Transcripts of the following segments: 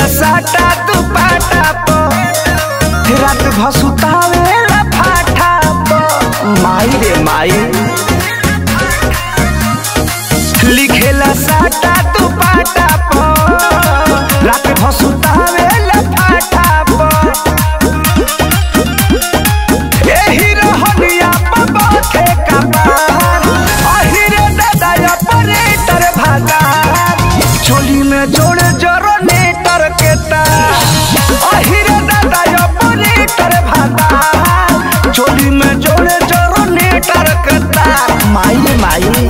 साटा तू पाटा प रात भसुतावे ला फाटा प माई रे माई लिखेला साटा तू पाटा प रात भसुतावे ला फाटा प एही रहनिया प बाथे कपार अहिरे दादा ऑपरेटर भागार चोली में जोड़े जरो नेटर के तार अहिरे दादा ऑपरेटर भागार चोली में जोड़े जरो नेटर के तार माई माई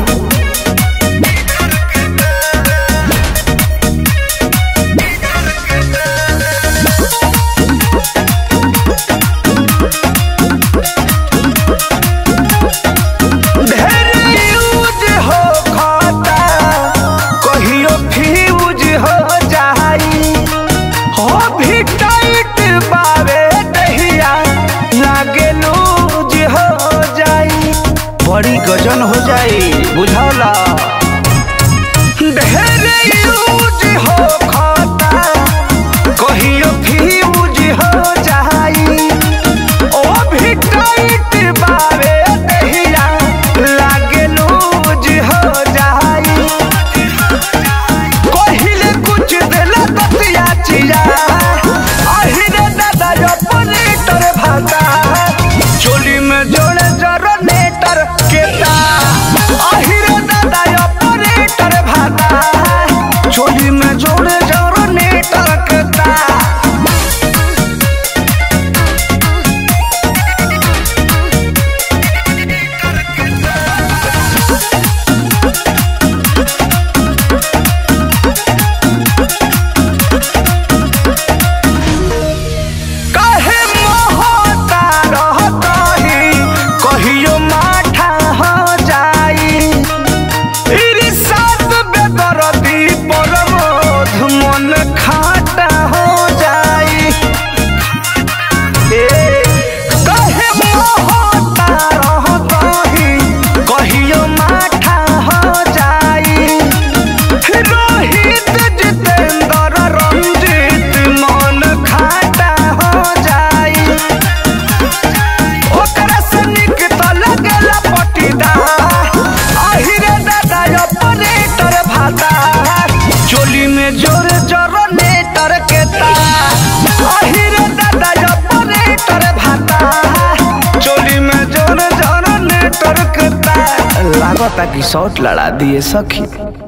ढेर यूज हो खाता कहियो फ्यूज हो जाई हो भी टाइट बावे दहिया लागे लूज हो जाई बड़ी गजन हो जाई बुझौला ढेर यूज हो खाता कहियो फ्यूज हो जाई ओ भी टाइट बावे दहिया लागे लूज हो जाई कहिले कुछ देला दतिया चिया अहिरे दादा ऑपरेटर भाता चोली में जोड़े जरो नेटर के तार अहिरे दादा ऑपरेटर भाता चोली में जोड़े जरो नेटर के तार काहे मोहता रहतही कहियो माठा हो जाई इरिसात बेदरदी परमोध मन खाटा हो जाई ए काहे मोहता रहतही कहियो माठा हो जाई रोहित जितेंद्र रंजीत मन खाटा हो जाई ओकरा से निक त लगेला पटीदार अहिरे दादा ऑपरेटर भाता चोली में जोर जोर नेटर के तार अहिरे दादा ऑपरेटर भाता चोली में जोर जोर नेटर के तार लागता कि शॉट लड़ा दिए सखी